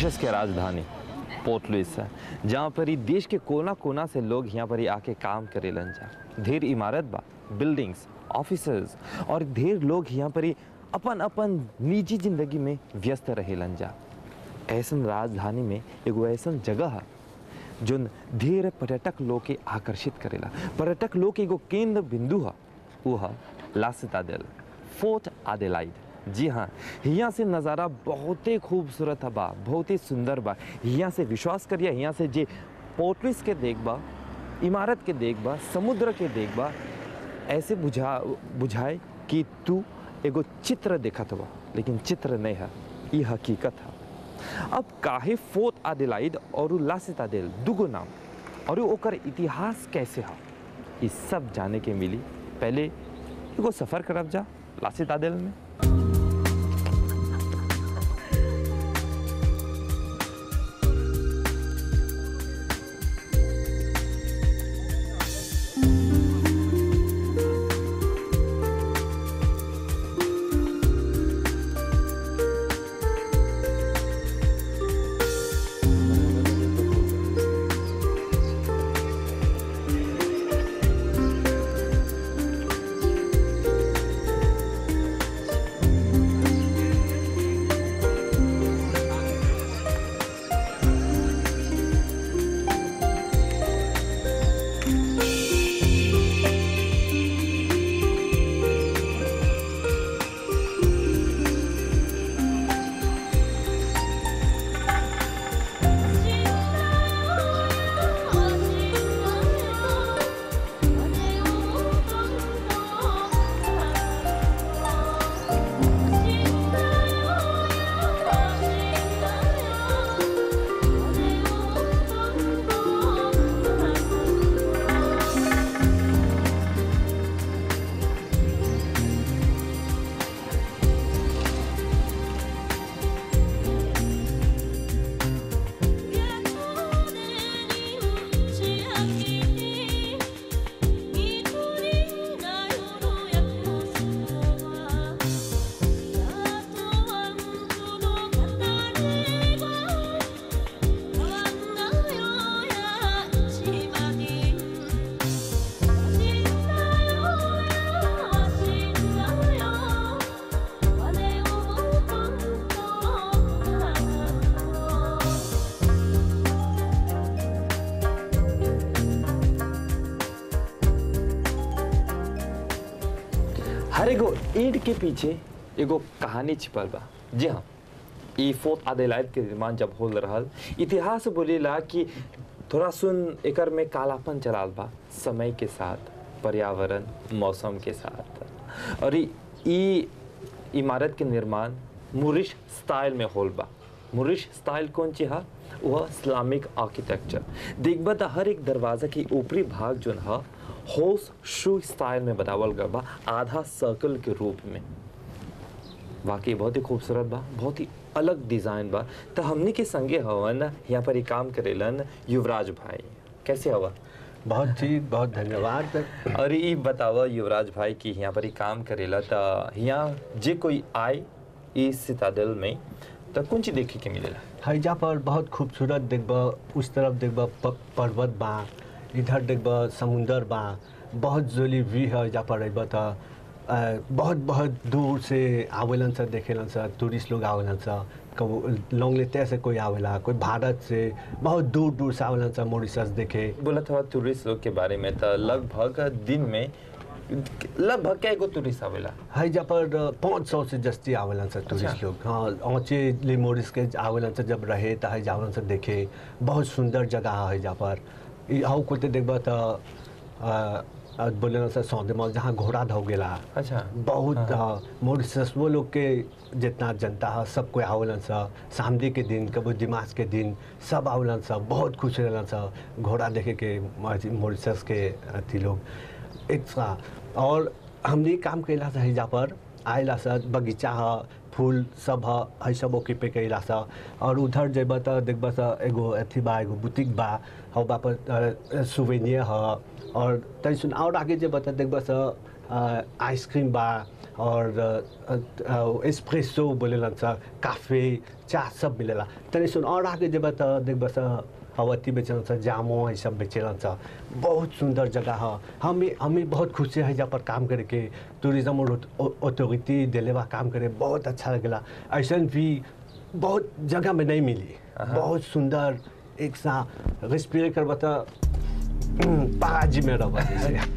Mauritius के राजधानी port Louis है जहाँ पर ही देश के कोना कोना से लोग यहाँ पर ही आके काम करेलन जा ढेर इमारत बा बिल्डिंग्स ऑफिसर्स और ढेर लोग यहाँ पर ही अपन अपन निजी जिंदगी में व्यस्त रहेलन जा ऐसन राजधानी में एगो ऐसन जगह है जो ढेर पर्यटक लोग के आकर्षित करेला पर्यटक लोग के एगो केंद्र बिंदु है वो है ला सिताडेल फोर्ट आदेलाइड जी हाँ यहाँ से नज़ारा बहुत ही खूबसूरत है बा बहुत ही सुंदर बा यहाँ से विश्वास करिए यहाँ से जे पोर्टलिस के देख बा इमारत के देख बा समुद्र के देख बा ऐसे बुझा बुझाए कि तू एगो चित्र देखत बा लेकिन चित्र नहीं है ये हकीकत है अब काहे फोर्ट आदिलाइड और ला सिताडेल दुगो नाम और ओकर इतिहास कैसे है ये सब जाने के मिली पहले एगो सफ़र करब जा ला सिताडेल में हर एगो ईंट के पीछे एगो कहानी छिपल बा जी हाँ ई फोर्ट आदेलाइड के निर्माण जब हो रहल इतिहास बोलेला कि थोड़ा सुन एकर में कालापन चलाल बा समय के साथ पर्यावरण मौसम के साथ और ई- ई इमारत के निर्माण मुरिश स्टाइल में होल बा मुरिश स्टाइल कौन ची हा वह इस्लामिक आर्किटेक्चर देखबा त हर एक दरवाजा के ऊपरी भाग जोन हा होस शू स्टाइल में बनावल गल बा आधा सर्कल के रूप में वाकई बहुत ही खूबसूरत बा बहुत ही अलग डिज़ाइन बा तो हमनी के संगे हवन यहाँ पर ही काम करेलन युवराज भाई कैसे हवा बहुत ठीक बहुत धन्यवाद और ये बतावा युवराज भाई कि यहाँ पर ही काम करेला तो यहाँ जे कोई आए इस सितादल में तो कौन चीज देखे के मिलेला हैजा पर बहुत खूबसूरत देखब उस तरफ देखब प- पर्वत बा इधर देखब समुंदर बा बहुत जोली व्यू है हैजा पर अइब त अ, बहुत बहुत दूर से आवेलन सर देखेलन सर टूरिस्ट लोग आवेलन सर कबो लॉन्ग लेते से कोई आवेला कोई भारत से बहुत दूर दूर से आवेलन सर मॉरिशस देखे बोला था टूरिस्ट लोग के बारे में तो लगभग दिन में लगभग क्या एगो टूरिस्ट आवेला हैजा पर पाँच सौ से जस्ती आवेलन सर टूरिस्ट अच्छा। लोग हाँ औचे ले मोरिस के आवेलन सर जब रहे त हैजा आवेलन सर देखे बहुत सुंदर जगह है हैजा पर ई आउ कोते देखबा त बोले सर सौदे मॉल जहाँ घोड़ा धो गेला अच्छा बहुत हाँ, मॉरिशस वो लोग के जितना जनता है सब कोई आवेलन सा सामदी के दिन कबो दिमाग के दिन सब आवेलन सा बहुत खुश रहलन सा घोड़ा देखे के मॉरिशस के अथी लोग एक सा और हमने काम कैला था हिजा पर आयला सा बगीचा है फूल सब है है सब ओके पे कैला सा और उधर जेब त देखब सा एगो अथी बा एगो बुटीक बा हौ बा पर सुवेनियर है और तै सुन और आगे जेब त देखब सा आइसक्रीम बा और एस्प्रेसो बोलेला सा काफे चाह सब मिलेला तनी सुन और आगे जब त देखब स अवती बेचल छ जामो ये सब बेचेला छ बहुत सुंदर जगह है हमें हमें बहुत खुशी है जहाँ पर काम करके टूरिज्म और अथॉरिटी दिले बा काम करे बहुत अच्छा लगेला ऐसा भी बहुत जगह में नहीं मिली बहुत सुंदर एक सा रेस्पिरेट करबा त पाजी में रह जैसे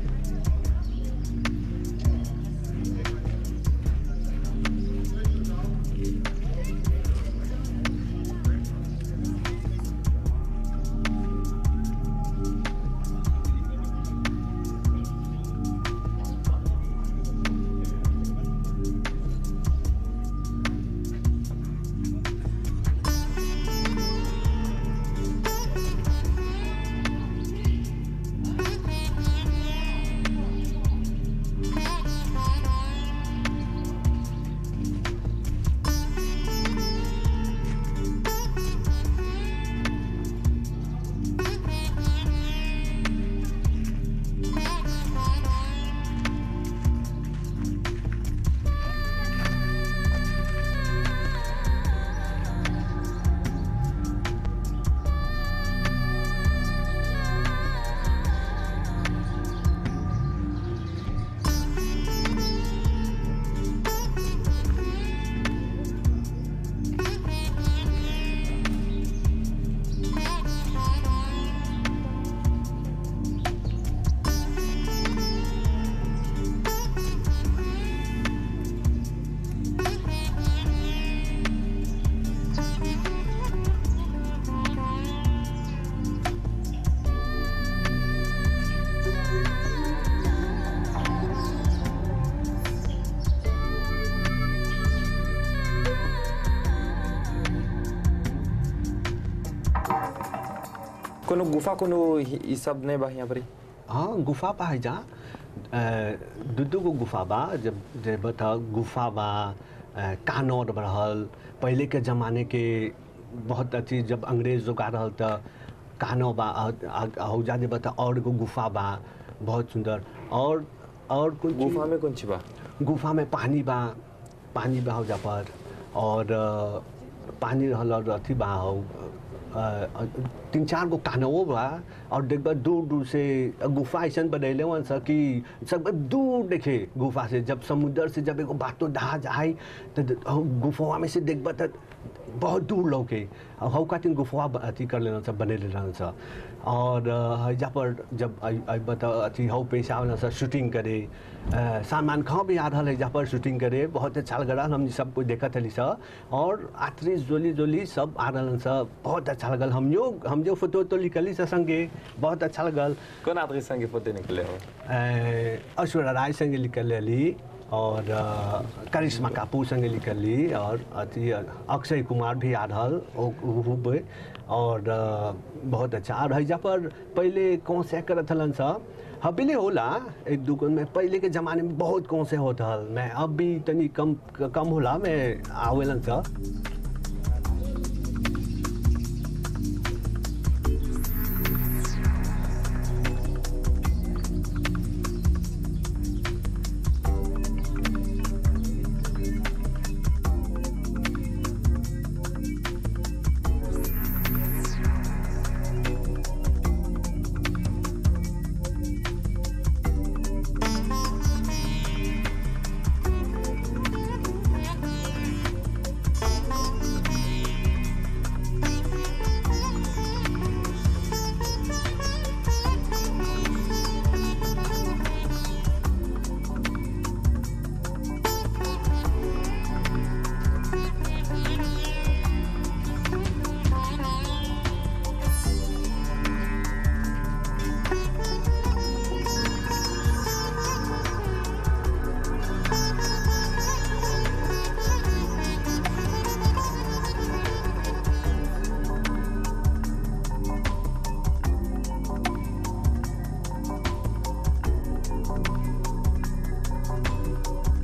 कोनो गुफा कोनो इ इ सब नहीं बा यहाँ पर हाँ गुफा बा है जा दू दू गो गुफा बा जब जे बता गुफा बा अ, कानौर रहल पहले के ज़माने के बहुत अच्छी जब अंग्रेज लोग आ रहल त कानो बा हौजा जे बता और एगो गुफा बा बहुत सुंदर और और कुछ गुफा में कौन ची बा गुफा में पानी बा पानी बा हौजा पर और अ, पानी रहल और अथी बा हौ अ, अ, तीन चार गो कानवो बा और देखबा दूर दूर से गुफा ऐसा बनैले वन सा कि सब दूर देखे गुफा से जब समुद्र से जब एगो बातो जहाज आई तो गुफवा में से देखबा त बहुत दूर लौके और हौ खातिर गुफवा ब- अथी कर लेना सब बनेले रहन सा और अ, हैजा पर जब अब त अथी हौ पैसा वाला सा शूटिंग करे अ, सालमान खां भी आ रहल हैजा पर शूटिंग करे बहुत अच्छा लग रहा हम सब कुछ देखत हली सा और आत्रिस जोली जोली सब आ रहलन सा बहुत अच्छा लगल हम जो हम जो फोटो तो लिखली सा संगे बहुत अच्छा लगल कौन आदमी संगे फोटो निकले हो अ, ऐश्वर्या राय संगे निकल ली और अ, करिश्मा कपूर संगे निकल ली और अथी अक्षय कुमार भी आ रहल ओ- उ- उ- और अ, बहुत अच्छा और हैजा पर पहले कौन से करत हलन सा हबीले होला एक दुकान में पहले के ज़माने में बहुत कौन से होत हल मैं अब भी तनी कम कम होला मैं आवेलन सा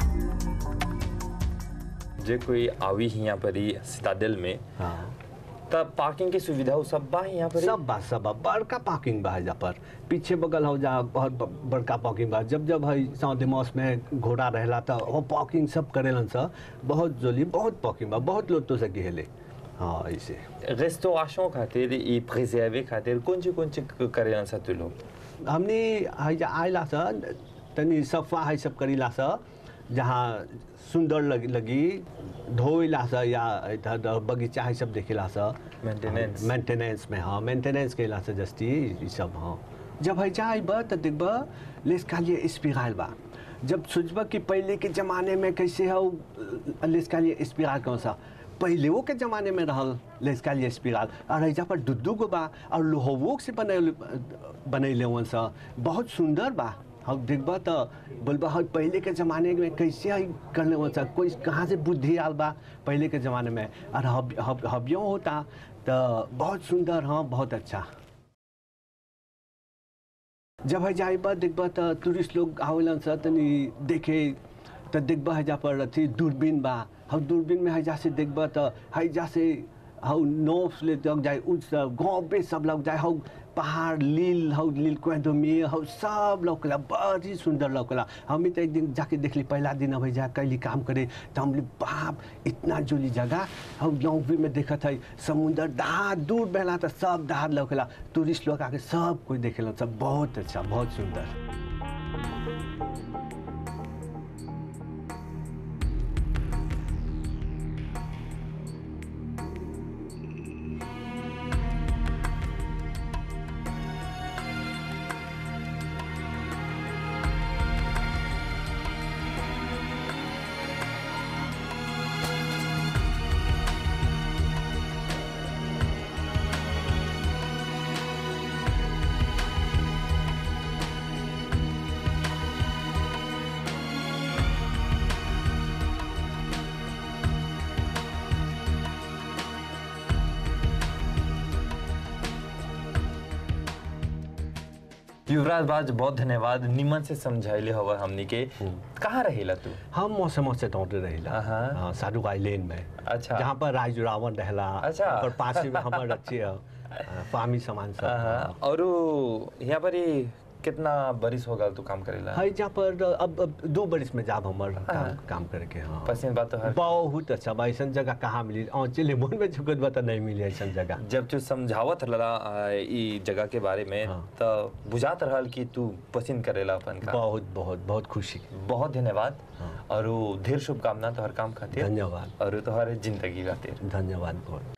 जे कोई आवी यहाँ पर ही सिताडेल में हाँ तब पार्किंग की सुविधा वो सब बा यहाँ पर सब बा सब बा बड़का पार्किंग बा एजा पर पीछे बगल हो जा बहुत ब- बड़का पार्किंग बा जब जब है सौदे मौस में घोड़ा रहेला तो वो पार्किंग सब करेलन सा बहुत जोली बहुत पार्किंग बा बहुत लोग तो सके हेले हाँ ऐसे रेस्टोरेशन खातिर ई प्रिजर्वे खातिर कौन ची कौन ची करेलन सा तू लोग हमने है जा आइला सा तनी सफा है सब करीला सा जहाँ सुंदर लगी लगी धोइला सा या इधर उधर बगीचा है सब देखेला सा Maintenance. मेंटेनेंस में हाँ मेंटेनेंस के से जस्ती ई सब हाँ जब है जाए बा तो देखब लेस कालिए स्पिराल बा जब सोचबा कि पहले के ज़माने में कैसे हो लेस कालिए स्पिराल कौन सा पहले वो के ज़माने में रहल लेस कालिए स्पिराल और ऐजा पर दुद्दू गो बा और लोहवो से बने बनैले वन सा बहुत सुंदर बा हम देखबा तो बोलबा हम पहले के ज़माने में कैसे है करने वन सा कोई कहाँ से बुद्धि आल बा पहले के ज़माने में और हब हब हबियों होता तो बहुत सुंदर हाँ बहुत अच्छा जब है जाए बा देखबा तो टूरिस्ट लोग आवेलन सा तनी देखे तो देखबा है जा पर अथी दूरबीन बा हम दूरबीन में है जा से देखबा तो है जा से हौ नोफ ले तक जाए उस गाँव पे सब लोग जाए हौ पहाड़ लील हौ लील कोदमी हौ सब लौकला बड़ी सुंदर लौकला हम तो एक दिन जाके देखली पहला दिन अब जा कैली काम करे तो हम बाप इतना जोली जगह हौ लौकी में देखत है समुंदर दहा दूर बेला तो सब दहार लौकला टूरिस्ट लोग आके सब कोई देखेला सब बहुत अच्छा बहुत सुंदर युवराज बाज बहुत धन्यवाद निमन से समझाइले हवा हमनी के कहाँ रहेला तू हम मौसम से दौड़े रहिला अहाँ। हाँ, साधु आइलैंड में अच्छा। जहाँ पर राज रावण रहला अच्छा। और पास में हमार अच्छे अ, फार्मी सामान सब हाँ, और उ यहाँ पर ही कितना बरिस हो गल तू काम करेला है जहाँ पर अब, अब दो बरिस में जाब हमार काम, काम करके हाँ पसंद बात तो हर बहुत अच्छा बा ऐसा जगह कहाँ मिली और चले मन में झुकत बा तो नहीं मिली ऐसा जगह जब तू समझावत रहला आ, ई जगह के बारे में हाँ। तो बुझात रहल कि तू पसंद करेला अपन काम बहुत बहुत बहुत खुशी बहुत धन्यवाद हाँ। और उ ढेर शुभकामना तोहर काम खातिर धन्यवाद और तोहर जिंदगी खातिर धन्यवाद बहुत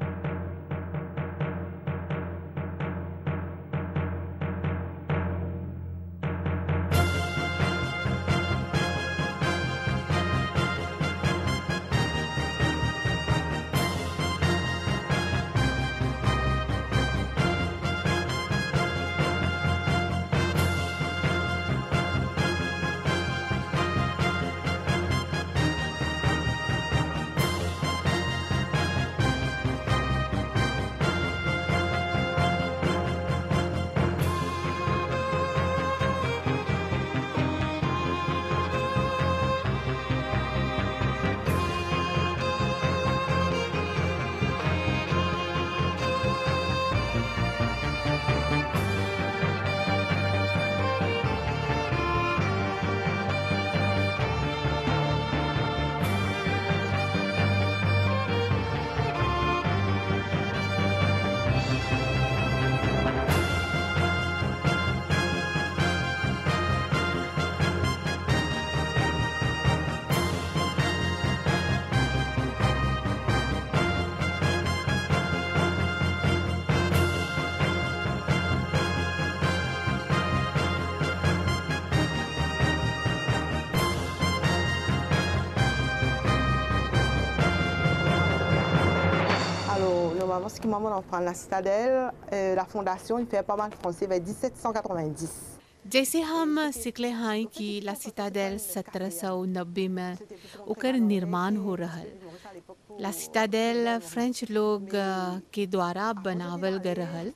Alors, normalement, ce qui maman en prend la citadelle, euh, la fondation, il fait pas mal français vers 1790. जैसे हम सिखले हैं कि ला सिटाडेल 1790 में ओकर निर्माण हो रहल ला सिटाडेल फ्रेंच लोग अ, के द्वारा बनावल गए रहल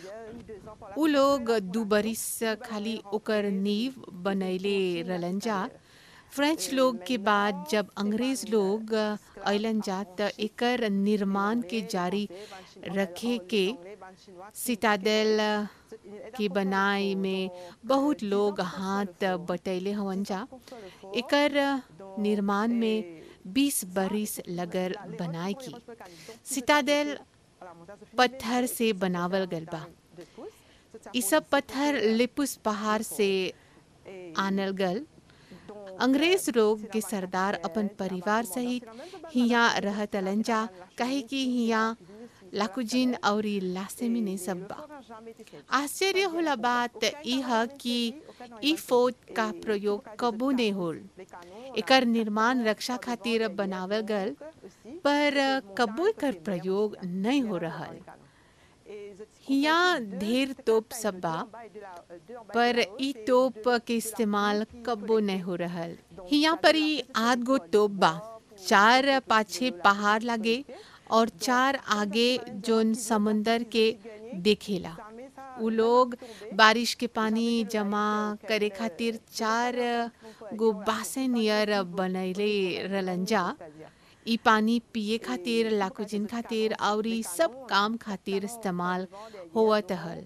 उ लोग दू बरिस खाली ओकर नींव बनैले रहलन जा फ्रेंच लोग के बाद जब अंग्रेज लोग अ, अइलन जा त एकर निर्माण के जारी रखे के सिटाडेल की बनाई में बहुत लोग हाथ बटैले हवन जा एकर निर्माण में 20 बरिस लगल बनाए की सिटाडेल पत्थर से बनावल गल बा ई सब पत्थर लिपुस पहाड़ से आनल गल अंग्रेज लोग के सरदार अपन परिवार सहित हिया रहत अलंजा कहे कि हिया लाकुजिन और लासेमिने सब बा आश्चर्य होला बात ई ह कि ई फोर्ट का प्रयोग कबो नहीं होल एकर निर्माण रक्षा खातिर बनावल गल पर कबो एकर प्रयोग नहीं हो रहल हिया ढेर तोप सब बा पर ई तोप के इस्तेमाल कबो नहीं हो रहल हिया पर ई आध गो तोप बा चार पाछे पहाड़ लागे और चार आगे जोन समंदर के देखेला उ लोग बारिश के पानी जमा करे खातिर चार गो बासे नियर बनैले रहलन जा ई पानी पिए खातिर लाकुजिन खातिर और ई सब काम खातिर इस्तेमाल होवत हल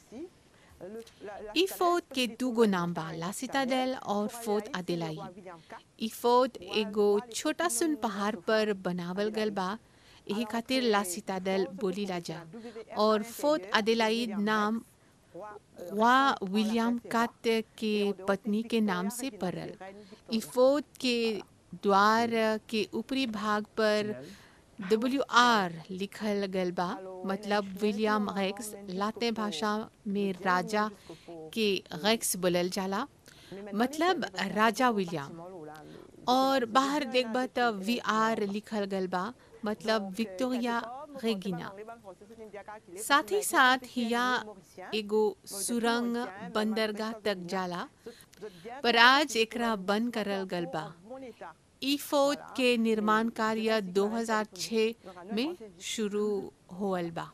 ई फोर्ट के दू गो नाम बा ला सिटाडेल और फोर्ट अदेलाइड ई फोर्ट एगो छोटा सुन पहाड़ पर बनावल गल बा यही खातिर ला सिटाडेल बोली ला जा और फोर्ट अदेलाइड नाम वा विलियम काट के पत्नी के नाम से पड़ल ई फोर्ट के द्वार के ऊपरी भाग पर डब्ल्यू आर लिखल गल बा मतलब विलियम गैक्स लाते भाषा में राजा के गैक्स बोलल जाला मतलब राजा विलियम और बाहर देखबा त वी आर लिखल गल बा मतलब विक्टोरिया रेगिना साथ ही साथ हिया एगो सुरंग बंदरगाह तक जाला पर आज एकरा बंद करल गल बा ई फोर्ट के निर्माण कार्य 2006 में शुरू होल बा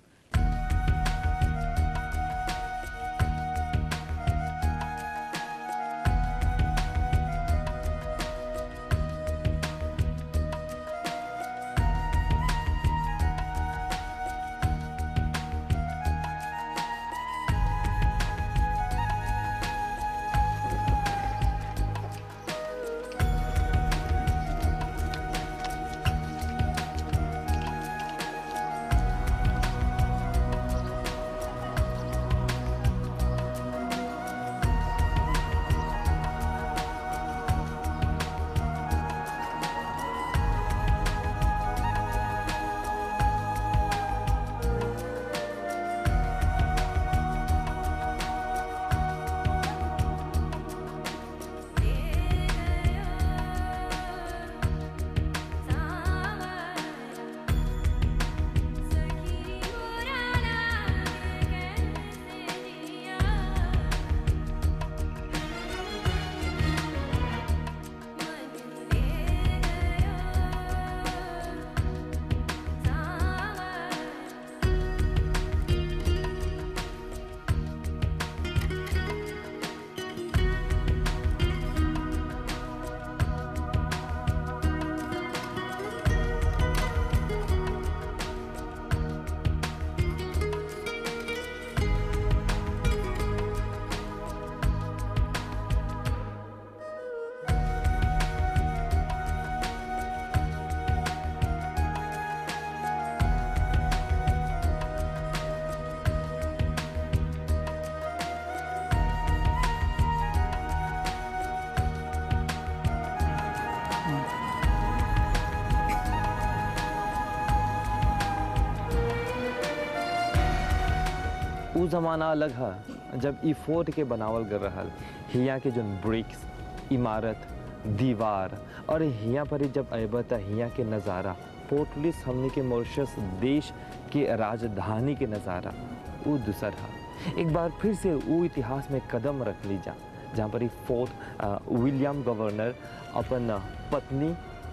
उ ज़माना अलग है जब ई फोर्ट के बनावल गल रहल हिया के जोन ब्रिक्स इमारत दीवार और हिया पर ही जब अबा त हिया के नज़ारा पोर्टलिस हमने के मॉरिशस देश के राजधानी के नज़ारा वो दूसर है एक बार फिर से वो इतिहास में कदम रख ली जा जहाँ पर ही फोर्ट अ, विलियम गवर्नर अपन अ, पत्नी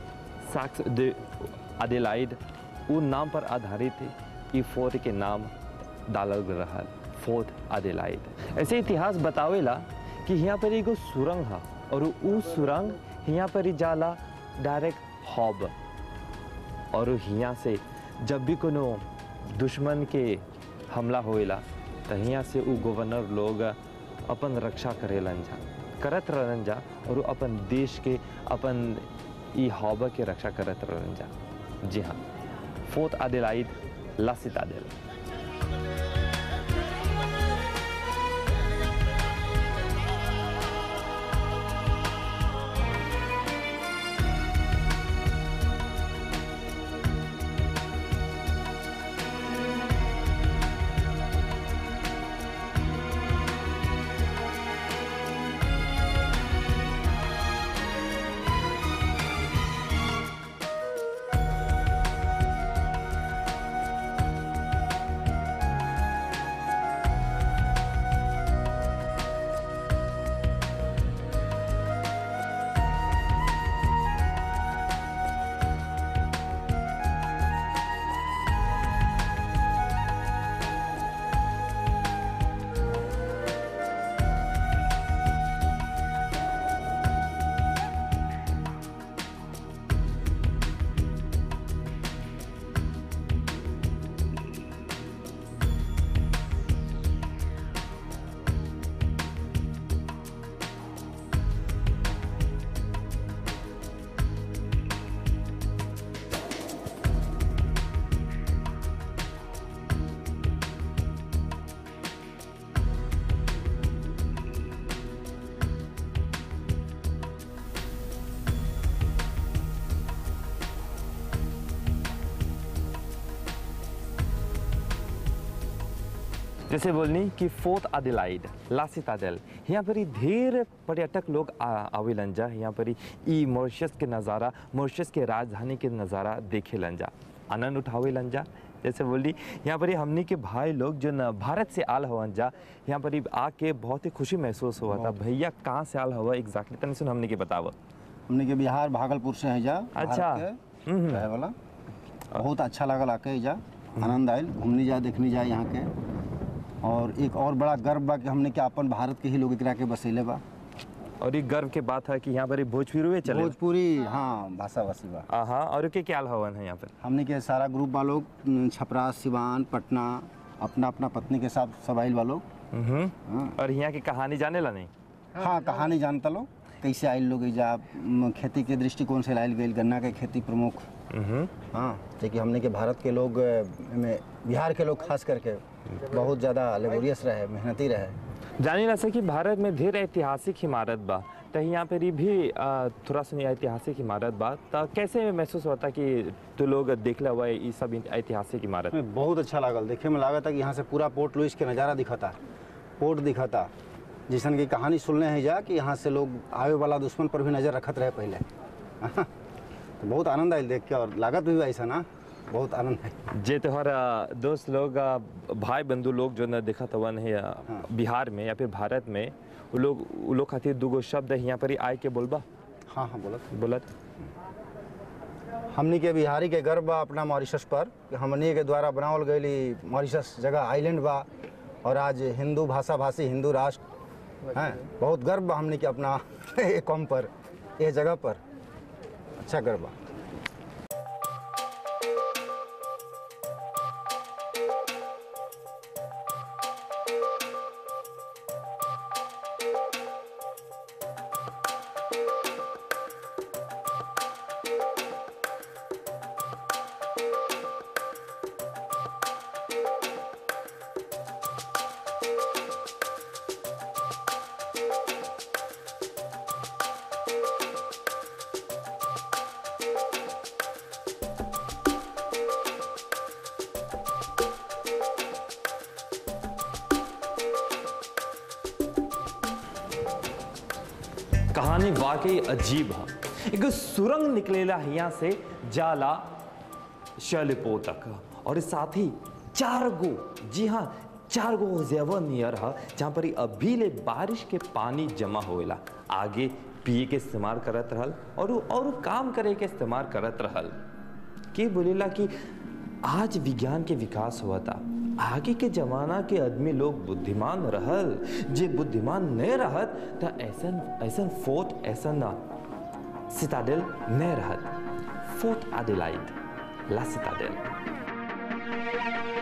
साक्स de अडेलाइड वो नाम पर आधारित है ई फोर्ट के नाम डालल गल रहल फोर्ट अडेलाइड ऐसे इतिहास बतावेला कि यहाँ पर एगो सुरंग है और उ सुरंग यहाँ पर ही जाला डायरेक्ट हॉब और हियाँ से जब भी कोनो दुश्मन के हमला होएला त हियाँ से उ गवर्नर लोग अपन रक्षा करेलन जा करत रहलन जा और उ अपन देश के अपन ई हौबा के रक्षा करत रहलन जा जी हाँ फोर्थ आदिलाइड ला सिताडेल जैसे बोलनी कि फोर्थ आदिलाइड ला सिताडेल यहाँ पर ही ढेर पर्यटक लोग आ- आवेलन जा यहाँ पर ही ई मॉरिशस के नज़ारा मॉरिशस के राजधानी के नज़ारा देखे लन जा आनंद उठावेलन जा जैसे बोली यहाँ पर ही हमनी के भाई लोग जो न भारत से आल हवन जा यहाँ पर ही आके बहुत ही खुशी महसूस हुआ था भैया कहाँ से आल हुआ एग्जैक्टली तनी सुन हमने के बतावा हमने के बिहार भागलपुर से है जा अच्छा। भारत के रहे वाला बहुत अच्छा लागल आके जा आनंद आयल घूमने जा देखने जा यहाँ के और एक और बड़ा गर्व बा कि हमने के अपन भारत के ही लोग एकरा के बसैले बा और ये गर्व के बात है कि यहाँ पर ही भोजपुरी चले भोजपुरी हाँ भाषा भाषी बा हाँ और के क्या हवन है यहाँ पर हमने के सारा ग्रुप बा लोग न, छपरा सिवान पटना अपना अपना पत्नी के साथ सब आइल बा लोग हम्म हाँ। और यहाँ की कहानी जाने ला नहीं हाँ कहानी जानता लोग कैसे आइल लोग एजा म, खेती के दृष्टिकोण से लाइल गई गन्ना के खेती प्रमुख हम्म हाँ देखिए हमने के भारत के लोग अ, में बिहार के लोग खास करके बहुत ज़्यादा लेबोरियस रहे मेहनती रहे जानी ना सकी भारत में ढेर ऐतिहासिक इमारत बा त यहाँ पर भी आ, थोड़ा सुनी ऐतिहासिक इमारत बा त कैसे महसूस होता कि तू लोग देखले हुआ ये सब ऐतिहासिक इमारत हमें बहुत अच्छा लागल देखे में लागत है कि यहाँ से पूरा पोर्ट लुइस के नज़ारा दिखता पोर्ट दिखता जिसन की कहानी सुनने हैं जा कि यहाँ से लोग आवे वाला दुश्मन पर भी नज़र रखत रहे पहले तो बहुत आनंद आयल देख के और लागत भी ऐसा ना बहुत आनंद है जे तोहर आ, दोस्त लोग आ, भाई बंधु लोग जो न देखत हवन है आ, बिहार में या फिर भारत में वो लोग वो लोग खातिर दूगो शब्द है यहाँ पर ही आए के बोलबा हाँ हाँ बोलत बोलत हमनी के बिहारी के गर्व बा अपना मॉरिशस पर कि हमनी के द्वारा बनावल गई मॉरिशस जगह आइलैंड बा और आज हिंदू भाषा भाषी हिंदू राष्ट्र हैं बहुत गर्व बा हमनी के अपना ये कौम पर ये जगह पर अच्छा गर्व बा कहानी वाकई अजीब है एक सुरंग निकलेला हिया से जाला शैलपो तक और साथ ही चार गो जी हाँ चार गो जेवर नियर है जहाँ पर ही अभी ले बारिश के पानी जमा होएला आगे पिए के इस्तेमाल करत रहल और उ- और उ काम करे के इस्तेमाल करत रहल के बोलेला कि आज विज्ञान के विकास हुआ था आगे के जमाना के आदमी लोग बुद्धिमान रहल जे बुद्धिमान नहीं रहत त ऐसन ऐसन फोर्ट ऐसन सिताडेल नहीं रहत फोर्ट आदिलाइड ला सिताडेल